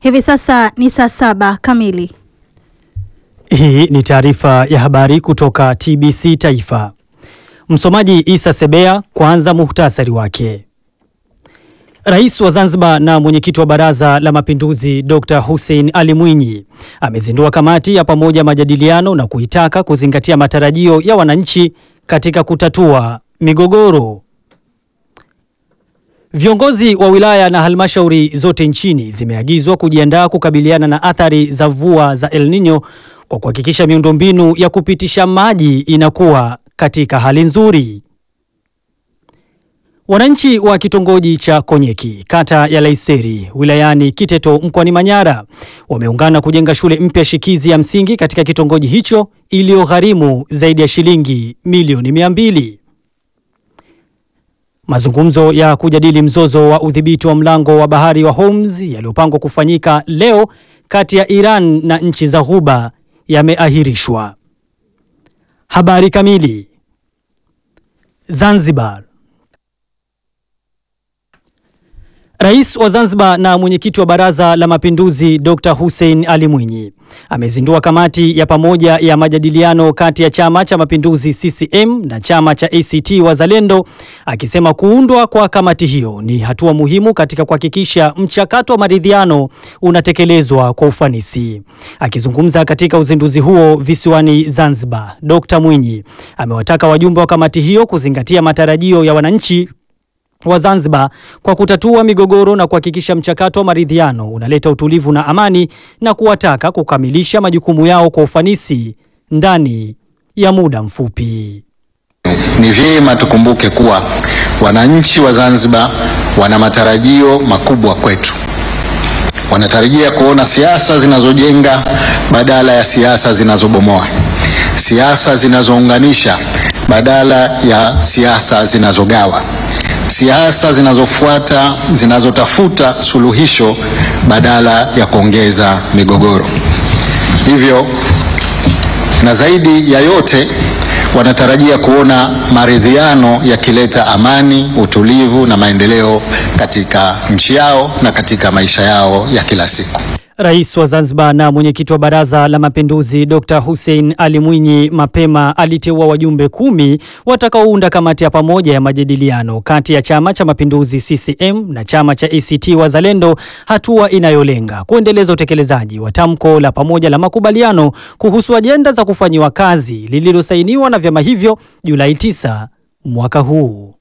Hivi sasa ni saa saba kamili. Hii ni taarifa ya habari kutoka TBC Taifa. Msomaji Isa Sebea. Kwanza muhtasari wake. Rais wa Zanzibar na mwenyekiti wa Baraza la Mapinduzi Dr. Hussein Ali Mwinyi amezindua kamati ya pamoja majadiliano na kuitaka kuzingatia matarajio ya wananchi katika kutatua migogoro. Viongozi wa wilaya na halmashauri zote nchini zimeagizwa kujiandaa kukabiliana na athari za mvua za El Nino kwa kuhakikisha miundombinu ya kupitisha maji inakuwa katika hali nzuri. Wananchi wa kitongoji cha Konyeki kata ya Laiseri wilayani Kiteto mkoani Manyara wameungana kujenga shule mpya shikizi ya msingi katika kitongoji hicho iliyogharimu zaidi ya shilingi milioni mia mbili. Mazungumzo ya kujadili mzozo wa udhibiti wa mlango wa bahari wa Hormuz yaliyopangwa kufanyika leo kati ya Iran na nchi za Ghuba yameahirishwa. Habari kamili. Zanzibar. Rais wa Zanzibar na mwenyekiti wa Baraza la Mapinduzi Dr. Hussein Ali Mwinyi amezindua kamati ya pamoja ya majadiliano kati ya Chama cha Mapinduzi CCM na chama cha ACT Wazalendo, akisema kuundwa kwa kamati hiyo ni hatua muhimu katika kuhakikisha mchakato wa maridhiano unatekelezwa kwa ufanisi. Akizungumza katika uzinduzi huo visiwani Zanzibar, Dr. Mwinyi amewataka wajumbe wa kamati hiyo kuzingatia matarajio ya wananchi wa Zanzibar kwa kutatua migogoro na kuhakikisha mchakato wa maridhiano unaleta utulivu na amani na kuwataka kukamilisha majukumu yao kwa ufanisi ndani ya muda mfupi. Ni vyema tukumbuke kuwa wananchi wa Zanzibar wana matarajio makubwa kwetu. Wanatarajia kuona siasa zinazojenga badala ya siasa zinazobomoa, siasa zinazounganisha badala ya siasa zinazogawa siasa zinazofuata zinazotafuta suluhisho badala ya kuongeza migogoro. Hivyo na zaidi ya yote, wanatarajia kuona maridhiano yakileta amani, utulivu na maendeleo katika nchi yao na katika maisha yao ya kila siku. Rais wa Zanzibar na mwenyekiti wa Baraza la Mapinduzi Dr. Hussein Ali Mwinyi mapema aliteua wajumbe kumi watakaounda kamati ya pamoja ya majadiliano kati ya Chama cha Mapinduzi CCM na chama cha ACT Wazalendo, hatua inayolenga kuendeleza utekelezaji wa tamko la pamoja la makubaliano kuhusu ajenda za kufanyiwa kazi lililosainiwa na vyama hivyo Julai 9 mwaka huu.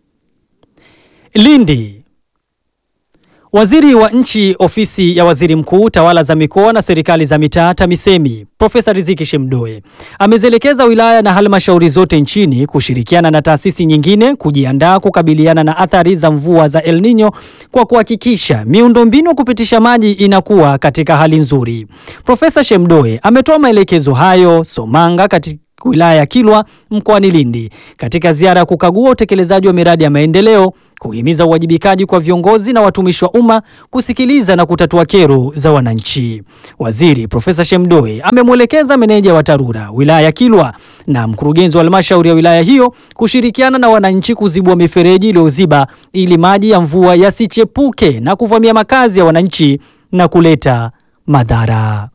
Lindi. Waziri wa Nchi, Ofisi ya Waziri Mkuu, Tawala za Mikoa na Serikali za Mitaa, TAMISEMI, Profesa Riziki Shemdoe amezielekeza wilaya na halmashauri zote nchini kushirikiana na taasisi nyingine kujiandaa kukabiliana na athari za mvua za El Nino kwa kuhakikisha miundombinu ya kupitisha maji inakuwa katika hali nzuri. Profesa Shemdoe ametoa maelekezo hayo Somanga katika wilaya ya Kilwa mkoani Lindi katika ziara ya kukagua utekelezaji wa miradi ya maendeleo, kuhimiza uwajibikaji kwa viongozi na watumishi wa umma, kusikiliza na kutatua kero za wananchi. Waziri Profesa Shemdoe amemwelekeza meneja wa TARURA wilaya ya Kilwa na mkurugenzi wa halmashauri ya wilaya hiyo kushirikiana na wananchi kuzibua mifereji iliyoziba ili maji ya mvua yasichepuke na kuvamia makazi ya wananchi na kuleta madhara.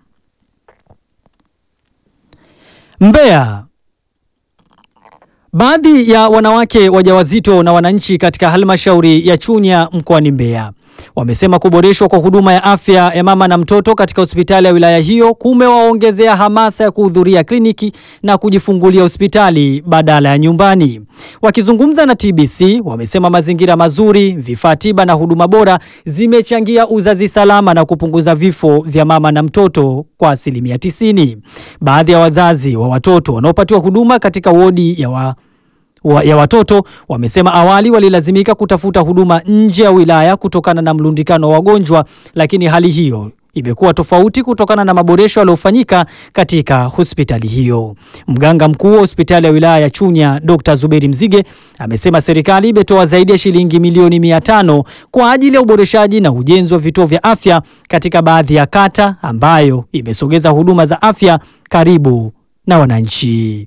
Mbeya. Baadhi ya wanawake wajawazito na wananchi katika halmashauri ya Chunya mkoani Mbeya wamesema kuboreshwa kwa huduma ya afya ya mama na mtoto katika hospitali ya wilaya hiyo kumewaongezea hamasa ya kuhudhuria kliniki na kujifungulia hospitali badala ya nyumbani. Wakizungumza na TBC, wamesema mazingira mazuri, vifaa tiba na huduma bora zimechangia uzazi salama na kupunguza vifo vya mama na mtoto kwa asilimia tisini. Baadhi ya wazazi wa watoto wanaopatiwa huduma katika wodi ya wa wa, ya watoto wamesema awali walilazimika kutafuta huduma nje ya wilaya kutokana na mlundikano wa wagonjwa, lakini hali hiyo imekuwa tofauti kutokana na maboresho yaliyofanyika katika hospitali hiyo. Mganga mkuu wa hospitali ya wilaya ya Chunya Dr. Zuberi Mzige amesema serikali imetoa zaidi ya shilingi milioni mia tano kwa ajili ya uboreshaji na ujenzi wa vituo vya afya katika baadhi ya kata ambayo imesogeza huduma za afya karibu na wananchi.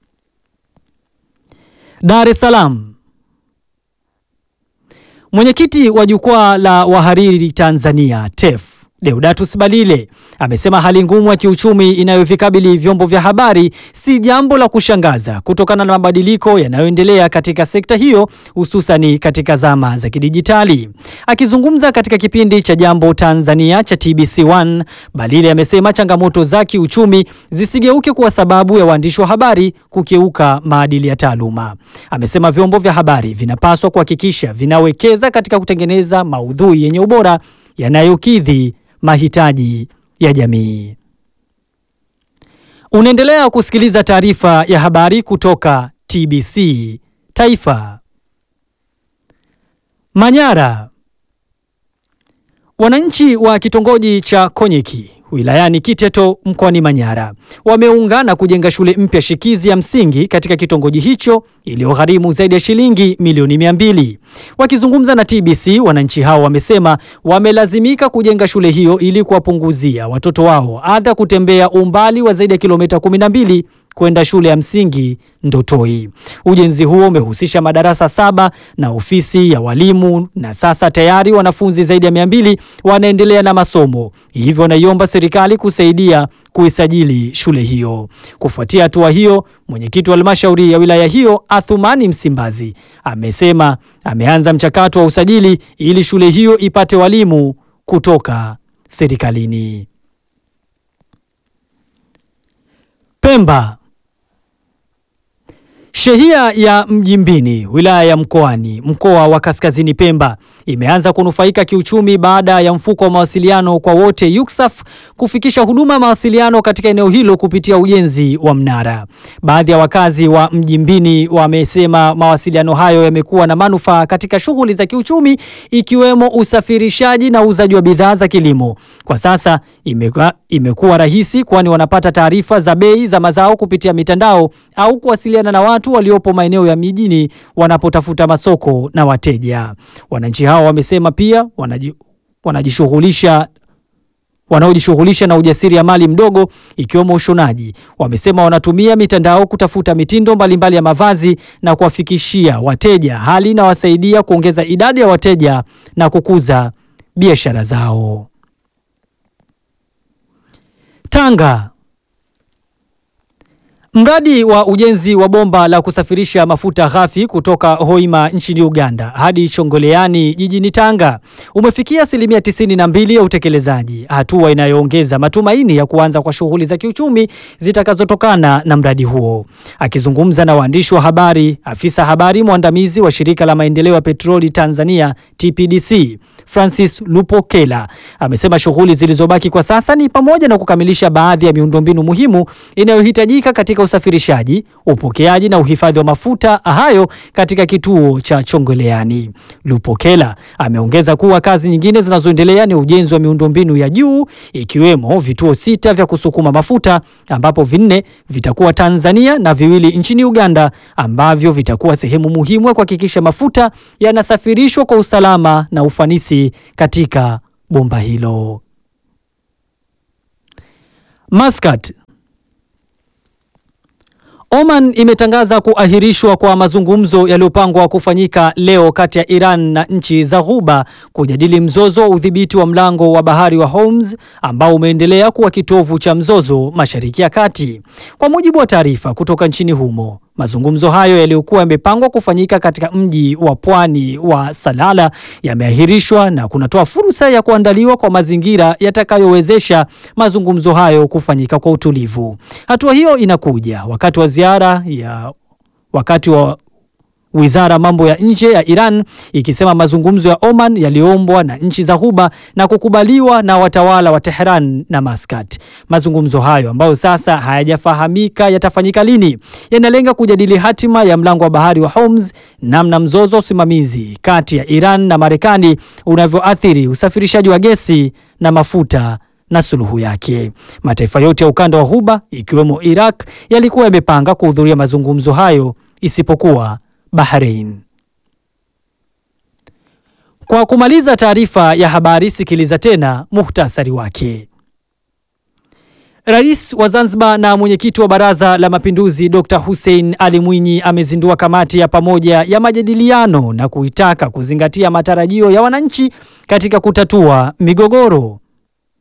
Dar es Salaam. Mwenyekiti wa jukwaa la wahariri Tanzania TEF Deodatus Balile amesema hali ngumu ya kiuchumi inayovikabili vyombo vya habari si jambo la kushangaza kutokana na mabadiliko yanayoendelea katika sekta hiyo hususani katika zama za kidijitali. Akizungumza katika kipindi cha Jambo Tanzania cha TBC1, Balile amesema changamoto za kiuchumi zisigeuke kuwa sababu ya waandishi wa habari kukeuka maadili ya taaluma. Amesema vyombo vya habari vinapaswa kuhakikisha vinawekeza katika kutengeneza maudhui yenye ubora yanayokidhi mahitaji ya jamii. Unaendelea kusikiliza taarifa ya habari kutoka TBC Taifa. Manyara. Wananchi wa kitongoji cha Konyeki wilayani Kiteto mkoani Manyara wameungana kujenga shule mpya shikizi ya msingi katika kitongoji hicho iliyogharimu zaidi ya shilingi milioni mia mbili. Wakizungumza na TBC, wananchi hao wamesema wamelazimika kujenga shule hiyo ili kuwapunguzia watoto wao adha kutembea umbali wa zaidi ya kilomita 12 kwenda shule ya msingi Ndotoi. Ujenzi huo umehusisha madarasa saba na ofisi ya walimu na sasa tayari wanafunzi zaidi ya mia mbili wanaendelea na masomo, hivyo wanaiomba serikali kusaidia kuisajili shule hiyo. Kufuatia hatua hiyo, mwenyekiti wa halmashauri ya wilaya hiyo Athumani Msimbazi amesema ameanza mchakato wa usajili ili shule hiyo ipate walimu kutoka serikalini. Pemba. Shehia ya Mjimbini wilaya ya Mkoani mkoa wa Kaskazini Pemba imeanza kunufaika kiuchumi baada ya mfuko wa mawasiliano kwa wote yuksaf kufikisha huduma ya mawasiliano katika eneo hilo kupitia ujenzi wa mnara. Baadhi ya wakazi wa Mjimbini wamesema mawasiliano hayo yamekuwa na manufaa katika shughuli za kiuchumi ikiwemo usafirishaji na uuzaji wa bidhaa za kilimo. Kwa sasa imekuwa, imekuwa rahisi kwani wanapata taarifa za bei za mazao kupitia mitandao au kuwasiliana na watu waliopo maeneo ya mijini wanapotafuta masoko na wateja. Wananchi hao wamesema pia wanaji, wanajishughulisha wanaojishughulisha na ujasiriamali mdogo ikiwemo ushonaji. Wamesema wanatumia mitandao kutafuta mitindo mbalimbali ya mavazi na kuwafikishia wateja, hali inawasaidia kuongeza idadi ya wateja na kukuza biashara zao. Tanga. Mradi wa ujenzi wa bomba la kusafirisha mafuta ghafi kutoka Hoima nchini Uganda hadi Chongoleani jijini Tanga umefikia asilimia 92 ya utekelezaji, hatua inayoongeza matumaini ya kuanza kwa shughuli za kiuchumi zitakazotokana na mradi huo. Akizungumza na waandishi wa habari, afisa habari mwandamizi wa shirika la maendeleo ya petroli Tanzania TPDC Francis Lupokela amesema shughuli zilizobaki kwa sasa ni pamoja na kukamilisha baadhi ya miundombinu muhimu inayohitajika katika usafirishaji, upokeaji na uhifadhi wa mafuta hayo katika kituo cha Chongoleani. Lupokela ameongeza kuwa kazi nyingine zinazoendelea ni ujenzi wa miundombinu ya juu ikiwemo vituo sita vya kusukuma mafuta ambapo vinne vitakuwa Tanzania na viwili nchini Uganda ambavyo vitakuwa sehemu muhimu ya kuhakikisha mafuta yanasafirishwa kwa usalama na ufanisi katika bomba hilo. Muscat. Oman imetangaza kuahirishwa kwa mazungumzo yaliyopangwa kufanyika leo kati ya Iran na nchi za Ghuba kujadili mzozo wa udhibiti wa mlango wa bahari wa Hormuz ambao umeendelea kuwa kitovu cha mzozo Mashariki ya Kati. Kwa mujibu wa taarifa kutoka nchini humo, mazungumzo hayo yaliyokuwa yamepangwa kufanyika katika mji wa pwani wa Salala yameahirishwa na kunatoa fursa ya kuandaliwa kwa mazingira yatakayowezesha mazungumzo hayo kufanyika kwa utulivu. Hatua hiyo inakuja wakati wa ziara ya wakati wa Wizara mambo ya nje ya Iran ikisema mazungumzo ya Oman yaliombwa na nchi za Ghuba na kukubaliwa na watawala wa Tehran na Muscat. Mazungumzo hayo ambayo sasa hayajafahamika yatafanyika lini, yanalenga kujadili hatima ya mlango wa bahari wa Hormuz, namna mzozo wa usimamizi kati ya Iran na Marekani unavyoathiri usafirishaji wa gesi na mafuta na suluhu yake. Mataifa yote ya ukanda wa Ghuba ikiwemo Iraq yalikuwa yamepanga kuhudhuria mazungumzo hayo isipokuwa Bahrain. Kwa kumaliza taarifa ya habari, sikiliza tena muhtasari wake. Rais wa Zanzibar na mwenyekiti wa Baraza la Mapinduzi Dr. Hussein Ali Mwinyi amezindua kamati ya pamoja ya majadiliano na kuitaka kuzingatia matarajio ya wananchi katika kutatua migogoro.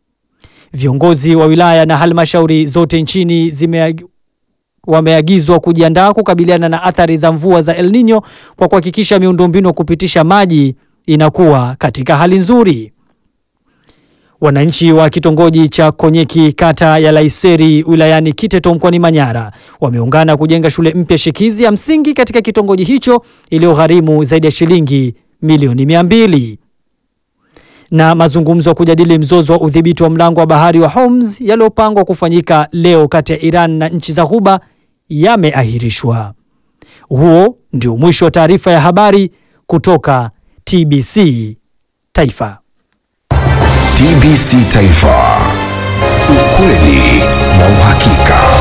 Viongozi wa wilaya na halmashauri zote nchini zime wameagizwa kujiandaa kukabiliana na athari za mvua za El Nino kwa kuhakikisha miundombinu ya kupitisha maji inakuwa katika hali nzuri. Wananchi wa kitongoji cha Konyeki kata ya Laiseri wilayani Kiteto mkoani Manyara wameungana kujenga shule mpya shikizi ya msingi katika kitongoji hicho iliyogharimu zaidi ya shilingi milioni mia mbili. Na mazungumzo ya kujadili mzozo wa udhibiti wa mlango wa bahari wa Hormuz yaliyopangwa kufanyika leo kati ya Iran na nchi za Ghuba yameahirishwa. Huo ndio mwisho wa taarifa ya habari kutoka TBC Taifa. TBC Taifa, ukweli na uhakika.